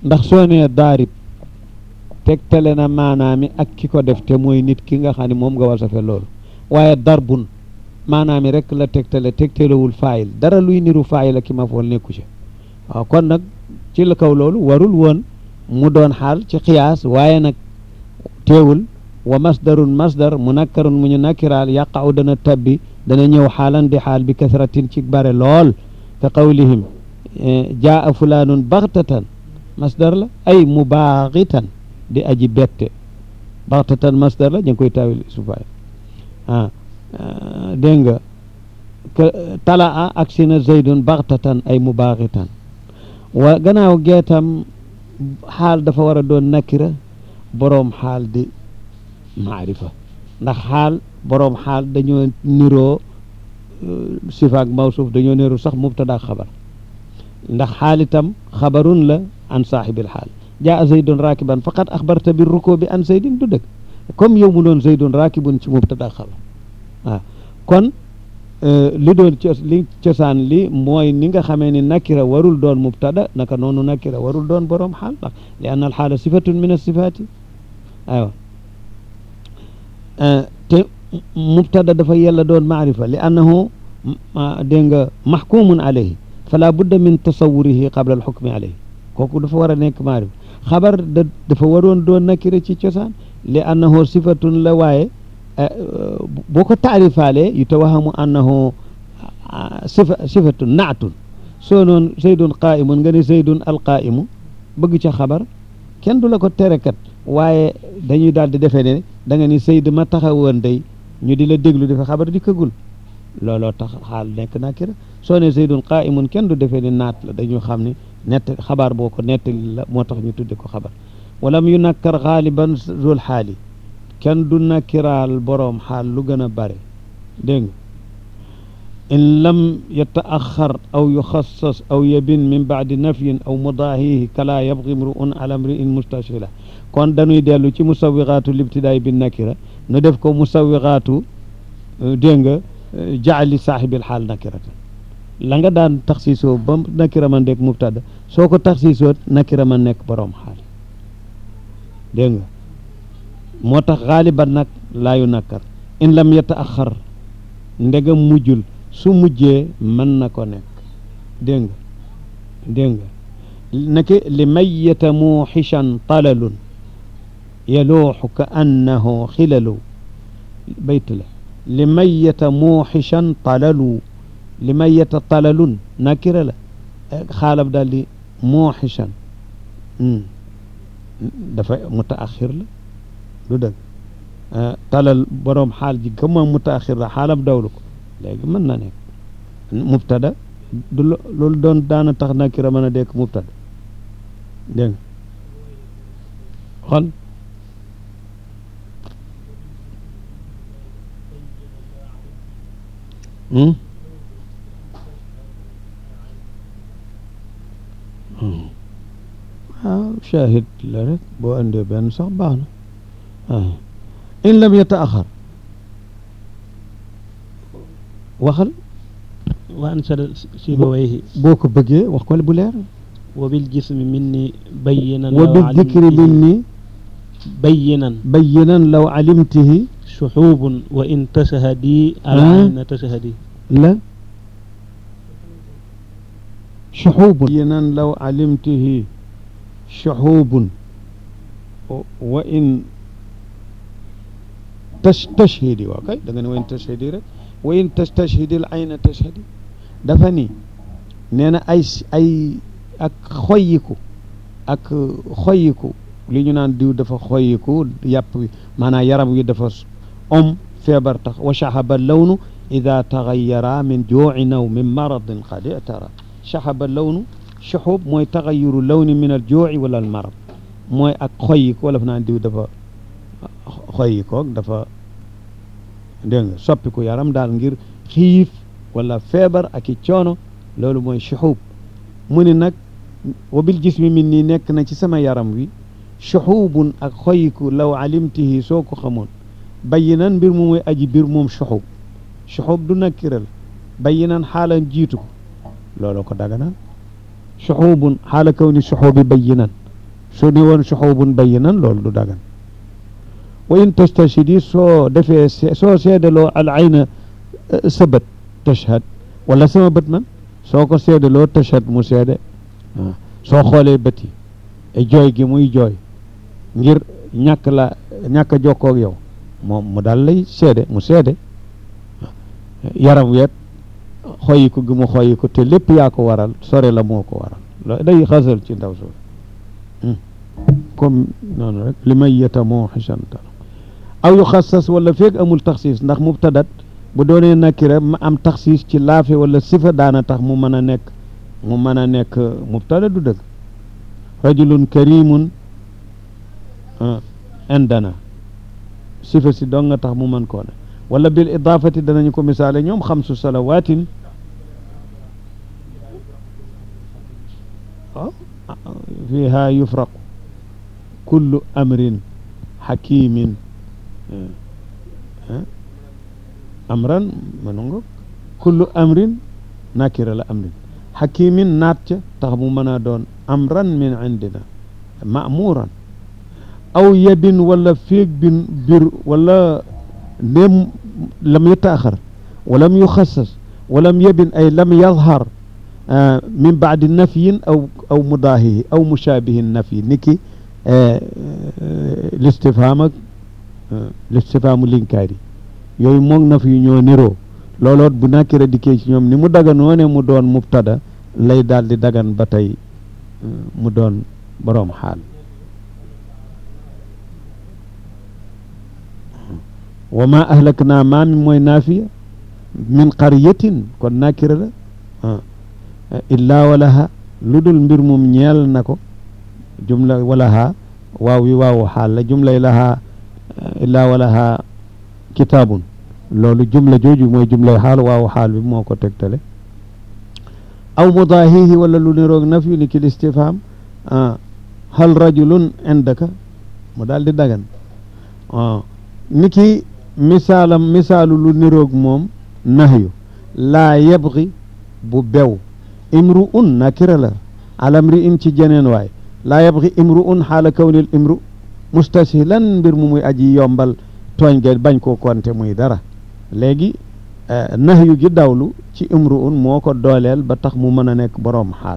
ndax soo nee daarib tegtale na maanaami ak ki ko def te mooy nit ki nga xam ne moom nga wasafe loolu waaye darbun maanaami rek la tegtale tegtalewul faayil dara luy niru faayil ak ki ma fool nekku ci waaw kon nag ci la kaw loolu warul woon mu doon xaal ci xiyaas waaye nag teewul wa masdarun masdar mu nakkarun mu ñu nakkiraal yaqaw dana tabbi dana ñëw xaalan di xaal bi kasratin ci bare lool ka qawlihim jaa fulaanun baxtatan masdar la ay mubaaxitan di aji bette baxtatan masdar la ñu ngi koy tawil sufaay ah dégg nga tala a ak sina zaydun baxtatan ay mubaaxitan wa gannaaw geetam xaal dafa war a doon nakira boroom xaal di maarifa ndax xaal boroom xaal dañoo niroo sifaak mawsuuf dañoo niroo sax mubtada xabar ndax xaal itam xabarun la an saaxibil xaal jaa zaydun raakiban faqad axbarta bi ruko bi an zaydin du dëgg comme yow mu doon zaydun raakibun ci mubtada xabar waaw kon li doon li cosaan li mooy ni nga xamee ni nakira warul doon mubtada naka noonu nakira warul doon boroom xaal ndax li anna al xaala sifatun min asifaati aywa te mubtada dafa yella doon maarifa li annahu dégg nga maxkumun alayhi fala budda min tasawurihi qabla alxukmi alayhi kooku dafa war a nekk maarifa xabar da dafa waroon doon nakira ci cosaan li annahu sifatun la waaye boo ko taarifaalee yu tawahamu annahu sifa sifatun naatun soo noon zaydun qaimun nga ne zaydun alqaimu bëgg ca xabar kenn du la ko terekat waaye dañuy daal di defee ne da nga ni Seyd ma taxawoon day ñu di la déglu dafa xabar di këgul looloo tax xaal nekk nakira soo ne Seydun qaa'imun kenn du defee ne naat la dañu xam ne nett xabaar boo ko nettali la moo tax ñu tudde ko xabar walam yu nakkar xaaliban zul xaali kenn du nakkiraal boroom xaal lu gën a bare dégg nga in lam yataaxar aw yuxassas aw yabin min baadi nafyin aw mudaahihi kala yabgi mruun ala mriin mustashila kon dañuy dellu ci musawiqaatu libtidaay bi nakira nu def ko musawiqaatu dégg nga jaali saaxibil xaal nakirata la nga daan taxsiisoo ba nakira ma nekk mubtada soo ko taxsiisoo nakira ma nekk boroom xaal dégg nga moo tax xaaliban nag laayu nakkar in lam yataaxar ndegam mujjul su mujjee mën na ko nekk dégg nga dégg nga naki li mayyata muuxishan talalun yaluuxu ka annahu xilalu bayt la li mayyata muuxishan talalu li mayyata talalun nakira la xaalab daal di muuxishan dafa mutaaxir la du dëgg talal boroom xaal ji comme mutaaxir la xaalam dawlu ko léegi mën na nekk mubtada du loolu doon daana tax nakira mën a dekk mubtada dégg nga xol waaw shahid la rek boo andee benn sax baax na waaw in lam yataaxar waxal wa ansada sibawayhi boo ko bëggee wax ko bu leer wa bil jismi minni bayyinan wa bil dikri minni bayyinan bayyinan law alimtihi shuxubun wa in tashahadi alana tashahadi la shuxubun bayyinan law alimtihi shuxubun wa in tash tashhidi waa kay da nga ne wa in tashhidi rek wa in tastashhidi al ayna tashhadi dafa ni nee na ay ay ak xoyiku ak xoyiku li ñu naan diw dafa xoyiku yàpp wi maanaam yaram wi dafa om feebar tax wa shahaba lawnu ida taxayara min juuci naw min maradin qad itara shahaba lawnu shuxub mooy taxayuru lawni min al juuci wala al marad mooy ak xoyiku wala fa naan diw dafa xoyikoog dafa dégg nga soppiku yaram daal ngir xiif wala feebar ak i coono loolu mooy shuxub mu ni nag wabil jismi min nii nekk na ci sama yaram wi shuxubun ak xoyiku law alimtihi soo ko xamoon bayinan mbir mu muy aji biir moom shuxub shuxub du nakkiral bayinan xaala jiitu ko looloo ko daganal shuxubun xaala kaw ni shuxubi bayinan su ne woon suxubun bayinan loolu du dagan wa in tastashidi soo defee soo seedaloo al ayna sa bët tashhad wala sama bët man soo ko seedaloo tashhad mu seede waaw soo xoolee bët yi jooy gi muy jooy ngir ñàkk la ñàkk a jokkoo ak yow moom mu daal lay seede mu seede yaram weet xoyi ko gi mu xoyi ko te lépp yaa ko waral sore la moo ko waral lo day xasal ci ndaw soo comme noonu rek li may yeta moo xisanta aw yu xassas wala feeg amul taxsiis ndax mubtadat bu doonee nakira ma am taxsiis ci laafe wala sifa daana tax mu mën a nekk mu mën a nekk mubtada du dëgg rajulun karimun indana sifa si dong nga tax mu mën koo ne wala bil idaafati danañu ko misaale ñoom xamsu salawaatin fiha yufraqu kullu amrin xakimin amran manu nga kullu amrin nakira la amrin xakimin naat ca tax mu mën a doon amran min indina maamuran aw yadin wala féeg bin bir wala ndéem lam yutaaxar walam yuxassas walam yabin ay lam yadhar min baadi nafyin aw aw mudaahihi aw mushaabihin nafyi niki listifhaam ak listifhaamu linkaari yooyu moog naf yu ñoo niroo looloot bu nakira dikkee ci ñoom ni mu daganoo ne mu doon mubtada lay daal di dagan ba tey mu doon boroom xaal wa ma ahlakna maa mi mooy naafiya min qaryatin kon nakira la illaa walaha lu dul mbir mum ñeel na ko jumla walaha waaw wi waawu xaal la jumlay laha illaa walaha kitaabun loolu jumla jooju mooy jumlay xaal waawu xaal bi moo ko tegtale aw mudaahihi wala lu niroog naf yu ni ki listifham hal rajulun indaka mu daal di dagan ni ki misaalam misaalu lu niroog moom nahyu laa yabgi bu bew imru un nakira la alamri in ci jeneen waay laa yabgi imru un xaala kawnil imru mustashilan mbir mu muy aji yombal tooñ ge bañ koo konte muy dara léegi nahyu gi dawlu ci imru un moo ko dooleel ba tax mu mën a nekk boroom xaal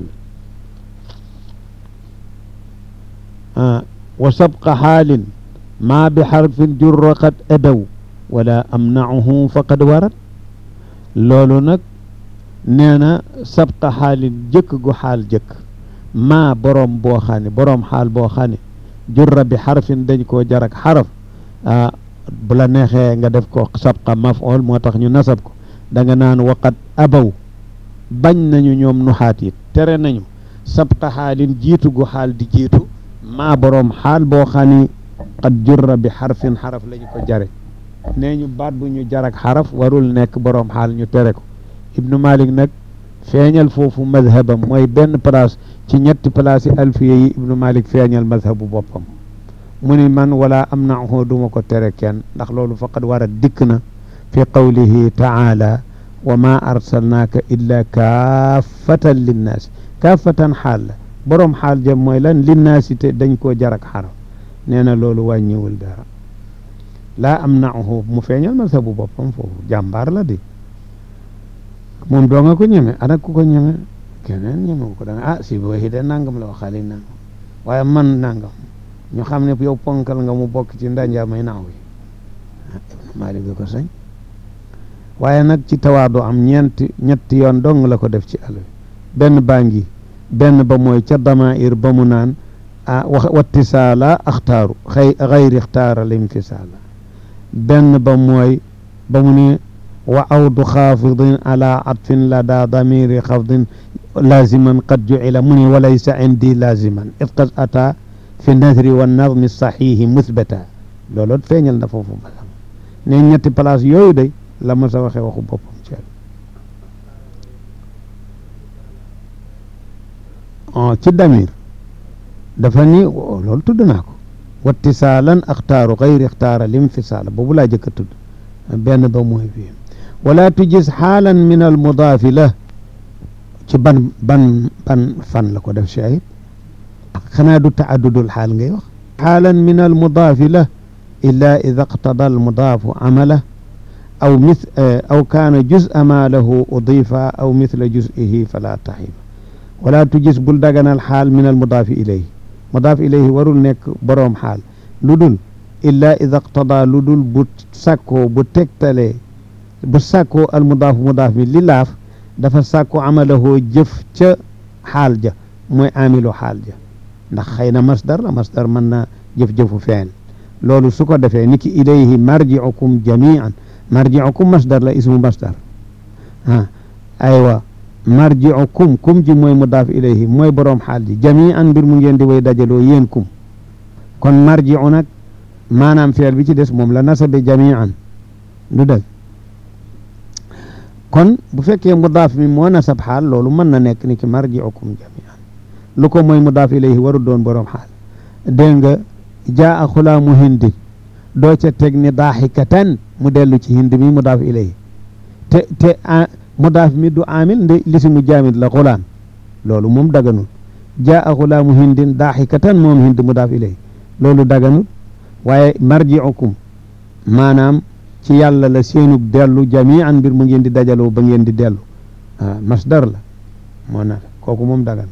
wa sabqa xaalin maa bi xarfin jurra qad adaw wala amnauhu faqad warat loolu nag nee na sabqa xaalin jëkk gu xaal jëkk maa boroom boo xaane boroom xaal boo xaane jurra bi xarfin dañ koo jarak xaraf bu la neexee nga def ko sabqa maf'ul moo tax ñu nasab ko da nga naan waqat abaw bañ nañu ñoom nuxaat it tere nañu sabqa xaalin jiitu gu xaal di jiitu maa boroom xaal boo xani qad jurra bi xarfin xaraf lañu ko jare nee ñu baat bu ñu jarak xaraf warul nekk boroom xaal ñu tere ko ibnu malik nag feeñal foofu madhabam mooy benn place ci ñetti place yi alfiya yi ibnu malik feeñal madhabu boppam mu ni man wala am na duma ko tere kenn ndax loolu faqad war a dikk na fi qawlihi taala wa ma arsalnaaka illa kaafatan linnaasi kaafatan xaal la boroom xaal jëm mooy lan linnaasi te dañ koo jarak xaraf nee na loolu wàññiwul dara laa am na mu feeñal madhabu boppam foofu jàmbaar la di moom doo nga ko ñeme ana ku ko ñeme keneen ñeme ko da nga ah si booy de nangam la wax xali nangam waaye man nangam ñu xam ne yow ponkal nga mu bokk ci ndanja may naaw yi ibnu malik ko sañ waaye nag ci tawaadu am ñeenti ñetti yoon dong la ko def ci àll benn baa ngi benn ba mooy ca damair ba mu naan ah wax wattisaala axtaaru xëy xayri ixtaara limfisaala benn ba mooy ba mu ne wa awdu xaafidin ala atfin la daa damiri xafdin laziman qad jucila mu ne walaysa indi laziman id qad ata fi nasri wa nadmi saxihi musbata looloot feeñal na foofu basam ne ñetti place yooyu day la ma sa waxee waxu boppam ci ci damir dafa ni loolu tudd naa ko wattisaalan axtaaru xayri ixtaara limfisaala boobu laa jëkk a tudd benn ba mooy fii wala tujis xaalan min al mudaafi la ci ban ban ban fan la ko def shahid xanaa du taaddudul xaal ngay wax xaalan min al mudaafi la illa ida qtada al mudaafu amala aw mis aw kaana juz'a ma lahu udifa aw mithla juz'ihi fala taxiba wala tujis bul daganal xaal min al mudaafi ilayhi mudaaf ilayhi warul nekk boroom xaal lu dul illa ida qtada lu dul bu sàkkoo bu tegtalee bu sàkkoo al mudaafu mudaaf mi li laaf dafa sàkku amalahoo jëf ca xaal ja mooy amilu xaal ja ndax xëy na masdar la masdar mën na jëf-jëfu feen loolu su ko defee ni ki ilayhi marjiukum jamian marjiukum masdar la ismu masdar ah aywa marjiukum kum ji mooy mudaaf ilayhi mooy boroom xaal ji jamian mbir mu ngeen di way dajaloo yéen kum kon marjiu nag maanaam feel bi ci des moom la nasabe jamian du dëgg kon bu fekkee mudaaf mi moo nasab xaal loolu mën na nekk ni ki marjiukum jamian lu ko mooy mudaaf ilayhi waru doon boroom xaal dégg nga jaa a xulaamu hindin doo ca teg ni daaxikatan mu dellu ci hind mi mudaaf ilayhi te te mudaaf mi du amil nde lisi mu jaamit la xulaam loolu moom daganul jaa a xulaamu hindin daaxikatan moom hind mudaaf ilayhi loolu daganul waaye marjiukum maanaam ci yàlla la seenug dellu jamian mbir mu ngeen di dajaloo ba ngeen di dellu ah masdar la moo na kooku moom dagan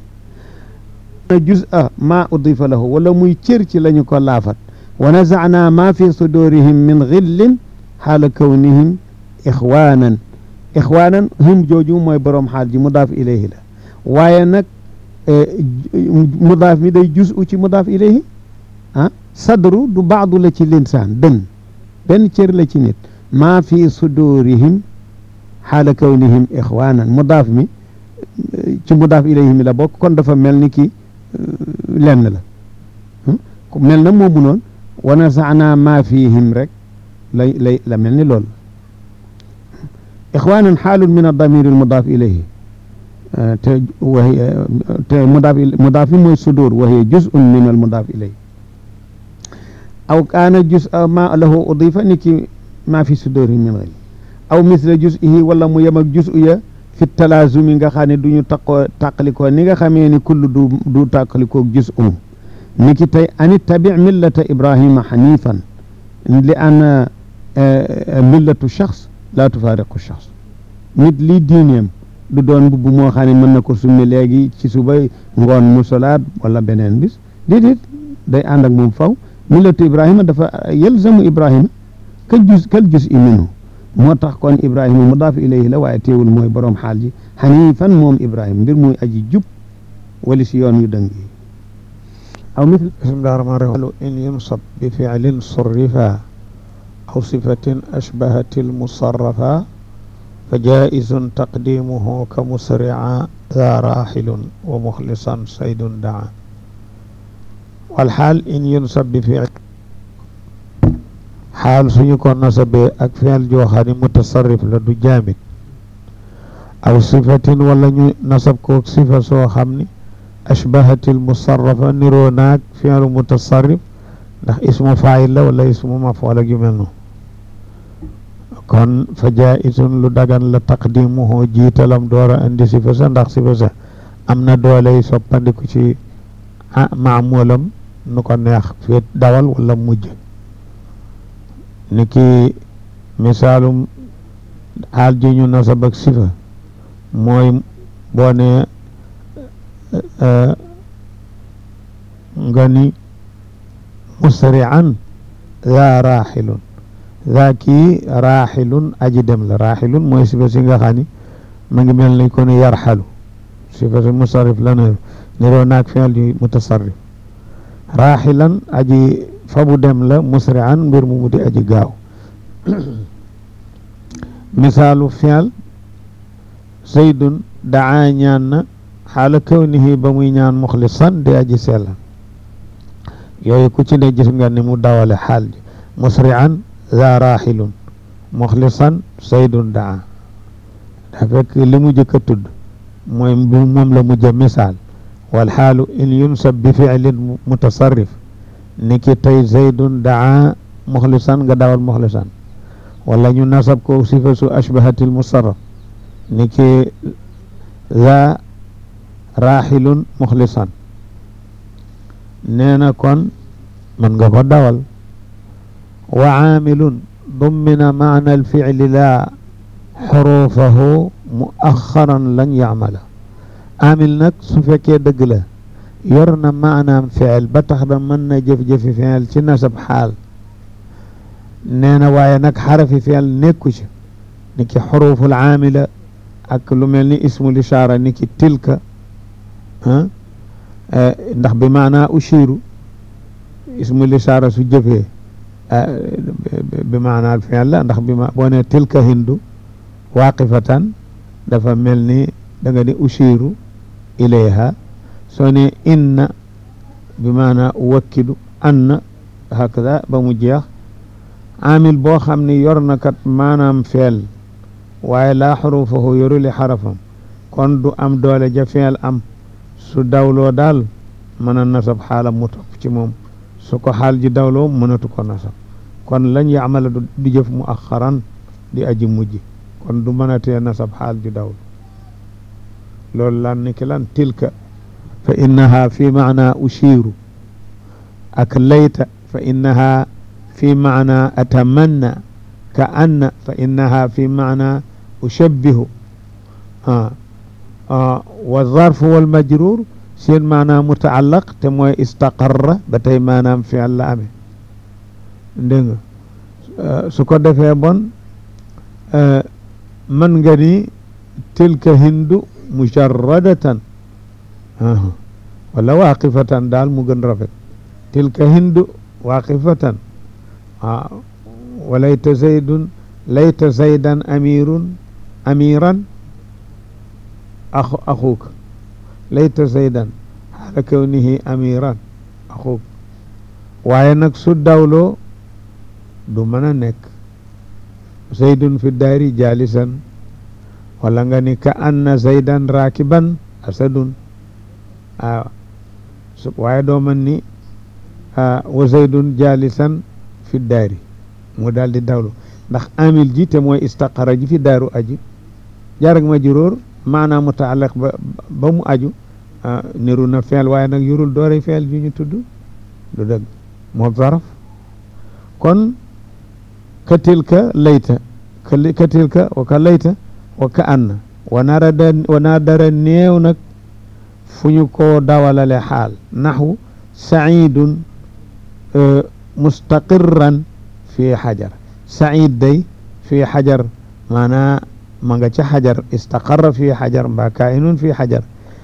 juz'a ma udifa lahu wala muy cër ci lañu ko laafat wa nazana ma fi sudurihim min xillin xaala kawnihim ixwaanan ixwaanan hum jooju mooy boroom xaal ji mudaaf ilayhi la waaye nag mudaaf mi day juz'u ci mudaaf ilayhi ah sadru du baadu la ci linsaan dën benn cër la ci nit maa fi sudurihim xaala kawnihim ixwaanan mudaaf mi ci mudaaf ilayhi mi la bokk kon dafa mel ni ki lenn la mel na moomu noonu wa nasaana maa fihim rek lay lay la mel ni loolu ixwaanan xaalun min adamir almudaaf ilayhi te wahiya te mudaaf mudaaf mi mooy sudur wa hiya juz'un min almudaaf ilayhi aw kaana juz ma lahu udifa ni ki maa fi sudurihim min ghayri aw misla juz'ihi wala mu yem ak juz'u ya fi talaazumi nga xam ne du ñu taqoo tàqalikoo ni nga xamee ni kull du du tàqalikoog juz'um ni ki tey ani tabi millata ibrahima xanifan li an millatu shaxs laa tufaariqu shaxs nit lii diineem du doon mbubb moo xam ne mën na ko summi léegi ci suba ngoon mu solaat wala beneen bis déedéet day ànd ak moom faw millatu ibrahima dafa yelzamu ibrahima kal juz kal juz i minhu moo tax kon ibrahima mudaaf ilayhi la waaye teewul mooy boroom xaal ji xanifan moom ibrahima mbir muy aji jub wali si yoon yu dëng yi aw mithl bismillahi rahmani rahim in yunsab bi fi'lin surrifa aw sifatin ashbahat almusarrafa fa jaizun taqdimuhu ka musri'a ذا راحل ومخلصا صيد دعا والحال إن ينصب بفعل xaal suñu ko nasabee ak feel joo xam ne mutasarrif la du jaamit aw sifatin wala ñu nasab ko sifa soo xam ni ashbahatil musarrafa niroo naag feelu mutasarrif ndax ismu faayil la wala ismu mafool ak yu mel noonu kon fa jaisun lu dagan la taqdimuhu jiitalam door a indi sifa sa ndax sifa sa am na dooley soppandiku ci maamulam nu ko neex feet dawal wala mujj ni ki misaalum xaal ji ñu nasab ak sifa mooy boo ne nga ni musri'an daa raaxilun daa kii raaxilun aji dem la raaxilun mooy sifa si nga xam ni ma ngi mel ni ko ni yarxalu sifa si musarrif la ne niroo naag fi'l yu mutasarrif raaxilan aji fabu dem la musri'an mbir mu muti aji gaaw misaalu fi'l zaydun daa ñaan na xaala kawnihi ba muy ñaan muxlisan di aji sellan yooyu ku ci ne gis nga ni mu dawale xaal ji musri'an za raaxilun muxlisan zaydun daa da fekk li mu jëkk a tudd mooy moom la mujj a misaal wal xaalu in yunsab bi fi'lin mutasarrif ni ki tey zaydun daa muxlisan nga dawal muxlisan wala ñu nasab ko sifa su ashbahatil musarraf ni ki za raaxilun muxlisan nee na kon mën nga ko dawal wa aamilun dummina maana alficli laa xuruufahu muaxaran lan yacmala aamil nag su fekkee dëgg la yor na maanaam fiil ba tax da mën na jëf-jëfi fiil ci nasab xaal nee na waaye nag xarafi fiil nekku ci ni ki xuruuful aamila ak lu mel ni ismul ishaara ni ki tilka ndax bi maanaa ushiru ismul ishaara su jëfee bi maanaa fiil la ndax bi ma boo ne tilka hindu waaqifatan dafa mel ni da nga ni ushiru ilayha soo ne inna bi maanaa uwakkidu anna hakada ba mu jeex amil boo xam ne yor na kat maanaam feel waaye laa xurufahu yoruli xarafam kon du am doole ja feel am su dawloo daal mën a nasab xaalam mu topp ci moom su ko xaal ji dawloo mënatu ko nasab kon lañ yamala du di jëf mu axaran di aji mujj kon du mën a tee nasab xaal ju dawlu loolu lan ni ki lan tilka fa innaha fi maana ushiru ak layta fa innaha fi maana atamanna ka anna fa innaha fi maana ushabbihu wa zarfu wal majrur seen maana mutaallaq te mooy istaqarra ba tey maanaam fi'l la amee dégg nga su ko defee bon man nga ni tilka hindu mujarradatan wala waaqifatan daal mu gën rafet tilka hindu waaqifatan waaw walayta zaydun layta zaydan amirun amiran axu axuuka layta zaydan xaala kawnihi amiran axuuk waaye nag su dawloo du mën a nekk zaydun fi daari jalisan wala nga ni ka anna zaydan rakiban asadun waaw waaye doo mën ni wa zaydun jalisan fi daari mu daal di dawlu ndax amil ji te mooy istaqara ji fi daaru aju jaar ak majruur maanaam mutaallaq ba ba mu aju niru na feel waaye nag yurul doore feel ju ñu tudd du dëgg moo zaraf kon ka tilka layta ka tilka wa ka layta wa ka anna wa narada wa nadara néew nag fu ñu ko dawalale xaal naxwu saidun mustaqirran fi xajar said day fi xajar maanaa ma nga ca xajar istaqarra fi xajar mbaa kainun fi xajar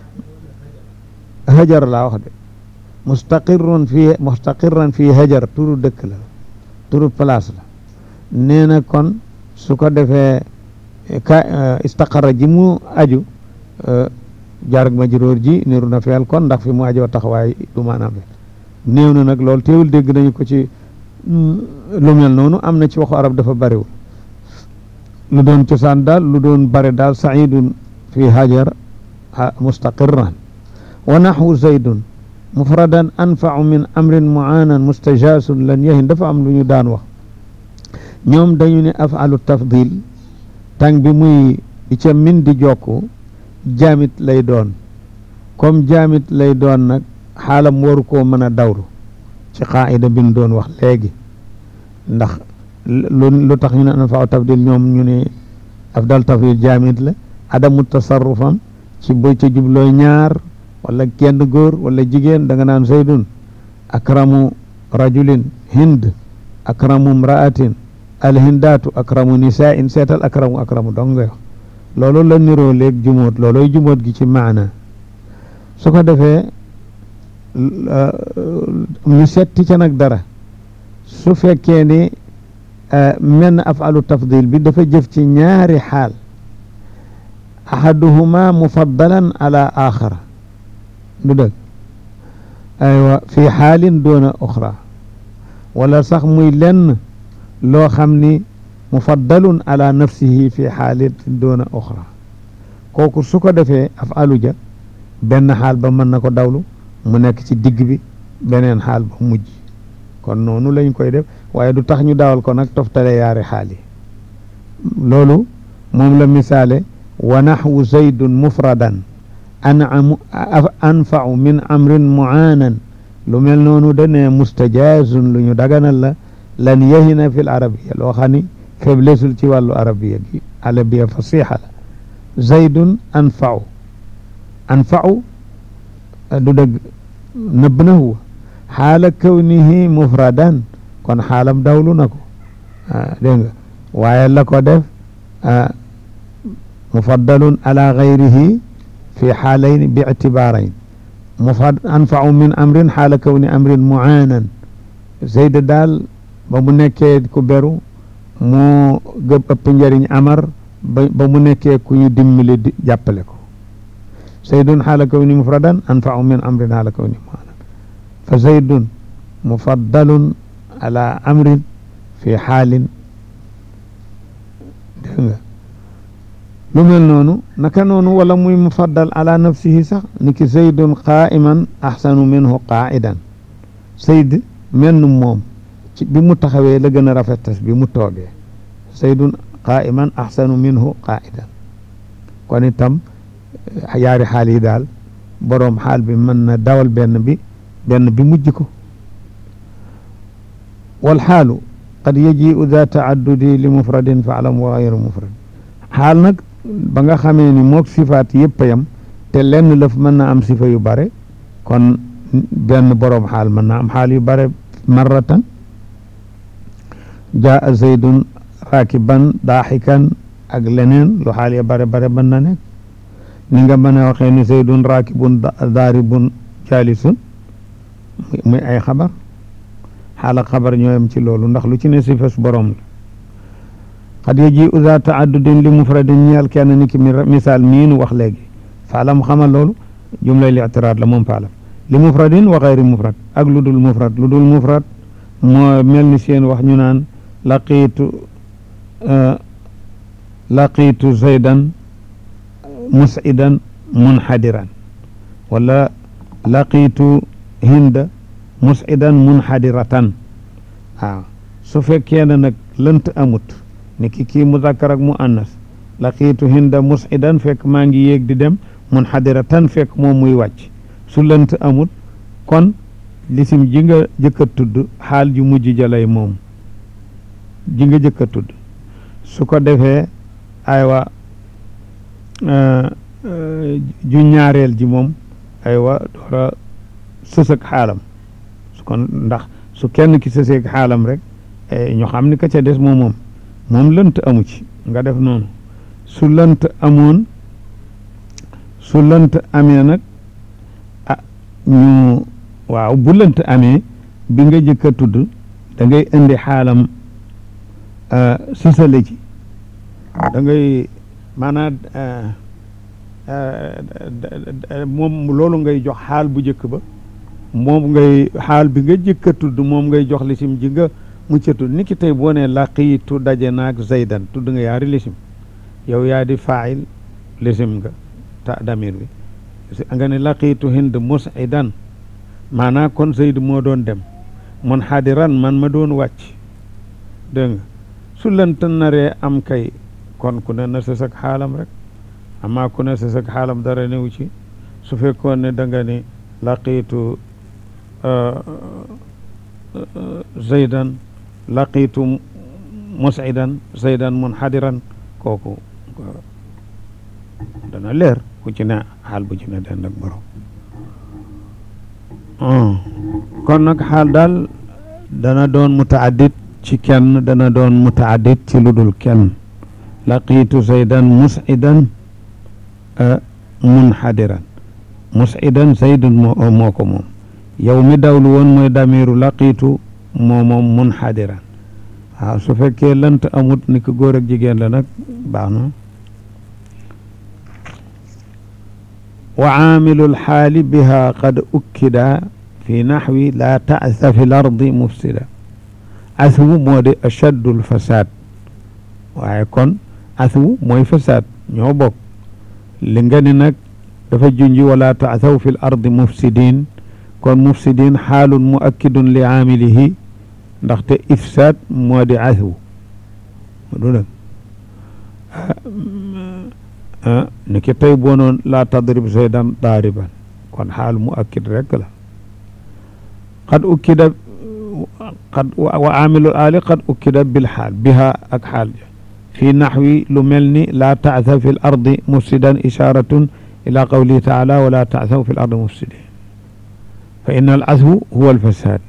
hajar laa wax de mustaqirrun fi mustaqirran fi hajar turu dëkk la turu place la nee na kon su ko defee ka istaqarra ji mu aju jarag majruur ji niru na feel kon ndax fi mu ajoo taxawaay du maanaam néew na nag loolu teewul dégg nañu ko ci lu mel noonu am na ci waxu arab dafa bariwul lu doon cosaan daal lu doon bare daal saidun fi hajar mustaqirran wa naxwu zaydun mufradan anfau min amrin muanan mustajaasun lan yahin dafa am lu ñu daan wax ñoom dañu ne afalu tafdil tàng bi muy di ca min di jokku jaamit lay doon comme jaamit lay doon nag xaalam waru koo mën a dawru ci qaida bi ñu doon wax léegi ndax lu lu tax ñu ne anfau tafdil ñoom ñu ne afdal tafdil jaamit la adamu tasarrufam ci bu ca jublooy ñaar wala kenn góor wala jigéen da nga naan zaydun akramu rajulin hind akramu mraatin alhindaatu akramu nisain seetal akramu akramu dong ngay wax loolu la niroo léeg jumóot looloy jumóot gi ci maana su ko defee ñu setti ca nag dara su fekkee ni menn afalu tafdil bi dafa jëf ci ñaari xaal ahaduhuma mufaddalan ala axara du dëgg aywa fi xaalin doona oxra wala sax muy lenn loo xam ni mufaddalun ala nafsihi fi xaalin doona oxra kooku su ko defee afalu ja benn xaal ba mën na ko dawlu mu nekk ci digg bi beneen xaal ba mujj kon noonu lañ koy def waaye du tax ñu dawal ko nag toftale yaari xaal yi loolu moom la misaale wa naxwu zaydun mufradan anamu anfau min amrin muaanan lu mel noonu da ne mustajazun lu ñu daganal la lan yahina fil arabiya loo xam ni faiblessul ci wàllu arabiya gi arabiya fasiha la zaydun anfau anfau du dëgg nëbb na huwa xaala kawnihi mufradan kon xaalam dawlu na ko dégg nga waaye la ko def mufaddalun ala gayrihi fi xaalayn bi ictibaarayn mufad anfau min amrin xaala kawni amrin muaanan zayd daal ba mu nekkee ku beru moo gëb ëpp njëriñ amar ba ba mu nekkee ku ñu dimbali di jàppale ko zaydun xaala kawni mufradan anfau min amrin xaala kawni muaanan fa zaydun mufaddalun ala amrin fi xaalin dégg nga lu mel noonu naka noonu wala muy mufaddal ala nafsihi sax ni ki zaydun qaa'iman axsanu minhu qaa'idan zayd menn moom ci bi mu taxawee la gën a rafetas bi mu toogee zaydun qaa'iman axsanu minhu qaa'idan kon itam yaari xaal yi daal boroom xaal bi mën na dawal benn bi benn bi mujj ko wal xaalu qad yaji'u daa taaddudi li mufradin faalam wa gayru mufrad xaal nag ba nga xamee ni mook sifaat yëpp a yam te lenn lëf mën na am sifa yu bare kon benn boroom xaal mën na am xaal yu bare marratan jaa zaydun raakiban daaxikan ak leneen lu xaal ya bare bare mën na nekk ni nga mën a waxee ni zaydun raakibun daaribun jaalisun muy ay xabar xaal ak xabar ñooyam ci loolu ndax lu ci ne sifas boroom la xad yaji uza taaddudin li mufradin ñeel kenn ni ki misaal mii nu wax léegi faalam xamal loolu jumlay li itiraad la moom faalam li mufradin wa xayri mufrad ak lu dul mufrad lu dul mufrad moo mel ni seen wax ñu naan laqiitu laqiitu zaydan musidan munxadiran wala laqiitu hinda musidan munxadiratan waaw su fekkee ne nag lënt amut ni ki kii muzakkar ak mu annas laqiitu hinda musidan fekk maa ngi yéeg di dem munxadiratan fekk moom muy wàcc su lënt amut kon lisim ji nga jëkk a tudd xaal ju mujj jalay moom ji nga jëkk a tudd su ko defee aywa ju ñaareel ji moom aywa doora sës ak xaalam su kon ndax su kenn ki sëseeg xaalam rek ñu xam ni ka ca des moom moom moom lënt amu ci nga def noonu su lënt amoon su lënt amee nag ah ñu waaw bu lënt amee bi nga jëkk a tudd da ngay indi xaalam sësale ci da ngay maanaam moom loolu ngay jox xaal bu njëkk ba moom ngay xaal bi nga jëkk a tudd moom ngay jox lisim ji nga mucc a tudd ni ki tey boo nee laqiitu daje naag zaydan tudd nga yaari lisim yow yaa di faayil lisim nga ta damir bi nga ne laqiitu hind musidan maanaa kon zayd moo doon dem mun xadiran man ma doon wàcc dégg nga su lënt naree am kay kon ku ne na sës ak xaalam rek amaa ku ne sës ak xaalam dara newu ci su fekkoon ne da nga ni laqiitu zaydan laqiitu musidan zaydan munxadiran kooku dana leer ku ci ne xaal bu ci ne den ak borom kon nag xaal daal dana doon mutaaddit ci kenn dana doon mutaaddit ci lu dul kenn laqiitu zaydan musidan munxadiran musidan zaydun moo moo ko moom yow mi dawlu woon mooy damiru laqiitu moo moom munxadiran waaw su fekkee lant amut ni ko góor ak jigéen la nag baax na wa aamilu lxaali biha qad ukkida fi naxwi laa tasa fi l ardi mufsida aswu moo di ashaddu lfasaad waaye kon aswu mooy fasaad ñoo bokk li nga ni nag dafa junji wala taasaw fi l ardi mufsidin kon mufsidin xaalun muakkidun li aamilihi ndaxte ifsaad moo di aswu du nag ni ki tey boo noon laa tadrib zaydan daariban kon xaal muakkid rekk la qad ukkida qad wa aamilul aali qad ukkida bil xaal biha ak xaal ja fi naxwi lu mel ni laa taasa fi l ardi mufsidan isharatun ila qawlihi taala wala taasaw fi l ardi mufsidin fa inna al aswu huwa al fasad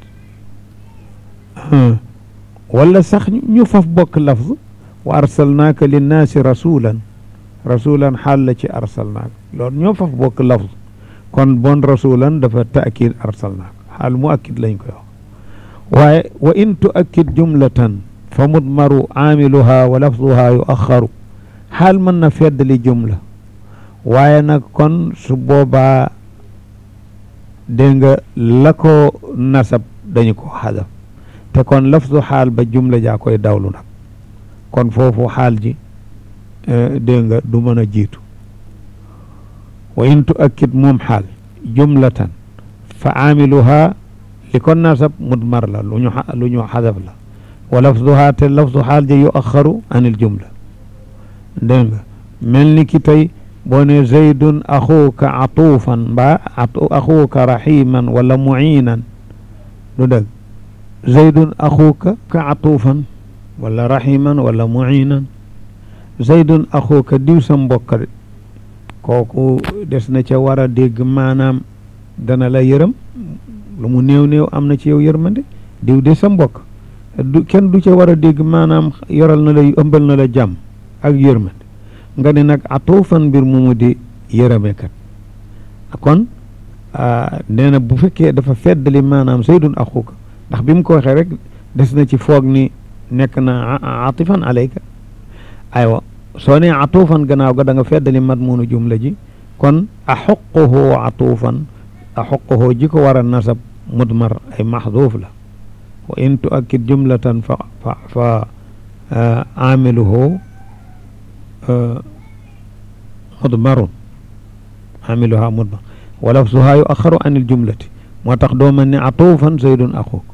wala sax ñu faf bokk lafz wa arsalnaaka linnaasi rasulan rasulan xaal la ci arsalnaaka loolu ñoo faf bokk lafz kon bon rasulan dafa taakid arsalnaaka xaal mu akkid lañ koy wax waaye wa in tuakkid jumlatan fa mudmaru aamiluha wa lafduha yuaxaru xaal mën na feddali jumla waaye nag kon su boobaa dégg nga la ko nasab dañu ko xadaf te kon lafdu xaal ba jumla jaa koy dawlu nag kon foofu xaal ji dégg nga du mën a jiitu wa in tuakkid moom xaal jumlatan fa aamiluha li ko nasab mudmar la lu ñu lu ñu xadaf la wa lafduha te lafdu xaal ja yu axaru an il jumla dégg nga mel ni ki tey boo ne zaydun axuuka atuufan mbaa axuuka raximan wala muinan du dëgg zaydun axuuka ka atuufan wala raximan wala muinan zaydun axuuka diw sa mbokk kooku des na ca war a dégg maanaam dana la yërëm lu mu néew néew am na ci yow yërmande diw de sa mbokk du kenn du ca war a dégg maanaam yoral na la ëmbal na la jàmm ak yërmande nga ne nag atuufan mbir mu mu di yërëmekat kon nee na bu fekkee dafa feddali maanaam saydun axuka ndax bi mu ko waxee rek des na ci foog ni nekk na atifan alayka aywa soo nee atuufan gannaaw ga da nga feddali madmunu jumla ji kon axuquhu atuufan axuquhu ji ko war a nasab mudmar ay maxduuf la wa in tuakkid jumlatan fa fa fa aamiluhu mudmarun aamiluha mudmar wa lafzuha yu axaru an il jumlati moo tax doo mel ne atuufan zaydun axuuk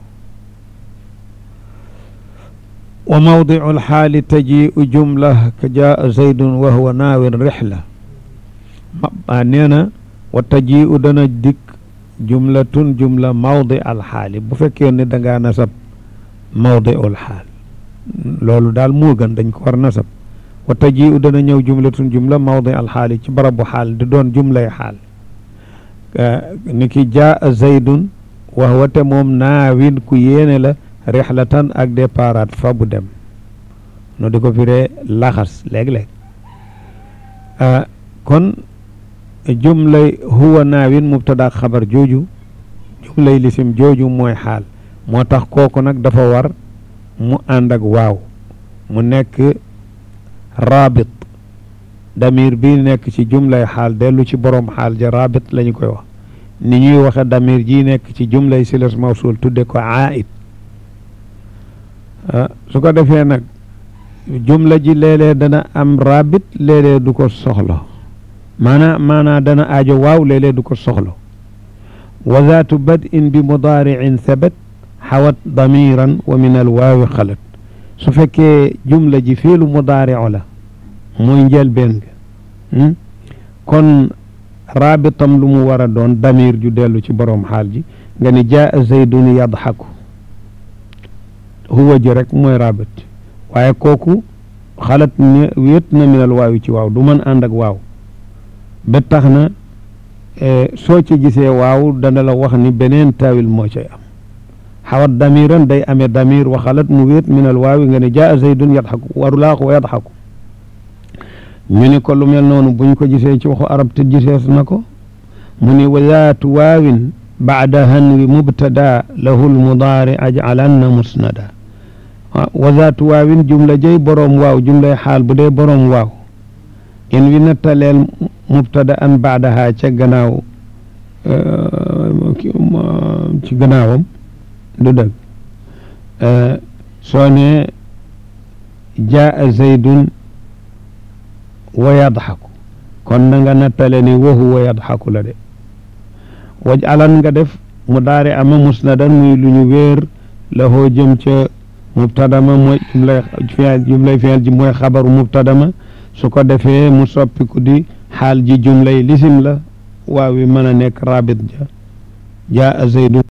wa mawdicu alxaali tajiu jumla ka jaa zaydun wa huwa naawin rixla ma nee na wa tajiu dana dikk jumlatun jumla mawdi alxaali bu fekkee ne da ngaa nasab mawdi alxaal loolu daal moo gën dañ ko war nasab wa tajiu dana ñëw jumlatun jumla mawdi alxaali ci barabu xaal di doon jumlay xaal ni ki jaa zaydun wa huwa te moom naawin ku yéene la rixlatan ak déparat fa bu dem no di ko firee laxas léeg-léeg kon jumlay huwa naawin mubtada xabar jooju jumlay lisim jooju mooy xaal moo tax kooku nag dafa war mu ànd ak waaw mu nekk rabit damir bi nekk ci jumlay xaal dellu ci borom xaal ja rabit la ñu koy wax ni ñuy waxe damir ji nekk ci jumlay silas mawsul tudde ko aid su ko defee nag jumla ji léeg-léeg dana am rabit léeg-léeg du ko soxla maanaa maanaa dana aajo waaw léeg-léeg du ko soxla wa zaatu bad'in bi mudaari'in thabat xawat damiran wa min al waawi xalat su fekkee jumla ji fiilu mudaari'u la mooy njëlbeen ga kon rabitam lu mu war a doon damir ju dellu ci boroom xaal ji nga ni jaa zaydun yadxaku huwa ji rek mooy rabit waaye kooku xalat ne wéet na minal waawi ci waaw du mën ànd ak waaw ba tax na soo ci gisee waaw dana la wax ni beneen taawil moo cay am xawat damiran day amee damir wa xalat mu wéet minal waawi nga ne jaa zaydun yadxaku warulaa ko wa yadxaku ñu ni ko lu mel noonu buñ ko gisee ci waxu arab te gisees na ko mu ni wazaatu waawin baada hanwi mubtada lahu lmudaari ajcalanna musnada wazaatu waawin jumla jëy boroom waaw jumlay xaal bu dee boroom waaw in wi nattaleel mubtada an baadaha ca gannaaw ci gannaawam du dëgg soo ne jaa zaydun wa yadxaku kon na nga nattale ni wa huwa yadxaku la de waj alan nga def mu daari ama musnadan muy lu ñu wéer la hoo jëm ca mubtadama mooy jumlay fi'il jumlay fi'il ji mooy xabaru mubtadama su ko defee mu soppiku di xaal ji jumlay lisim la waaw wi mën a nekk rabit ja jaa zaydun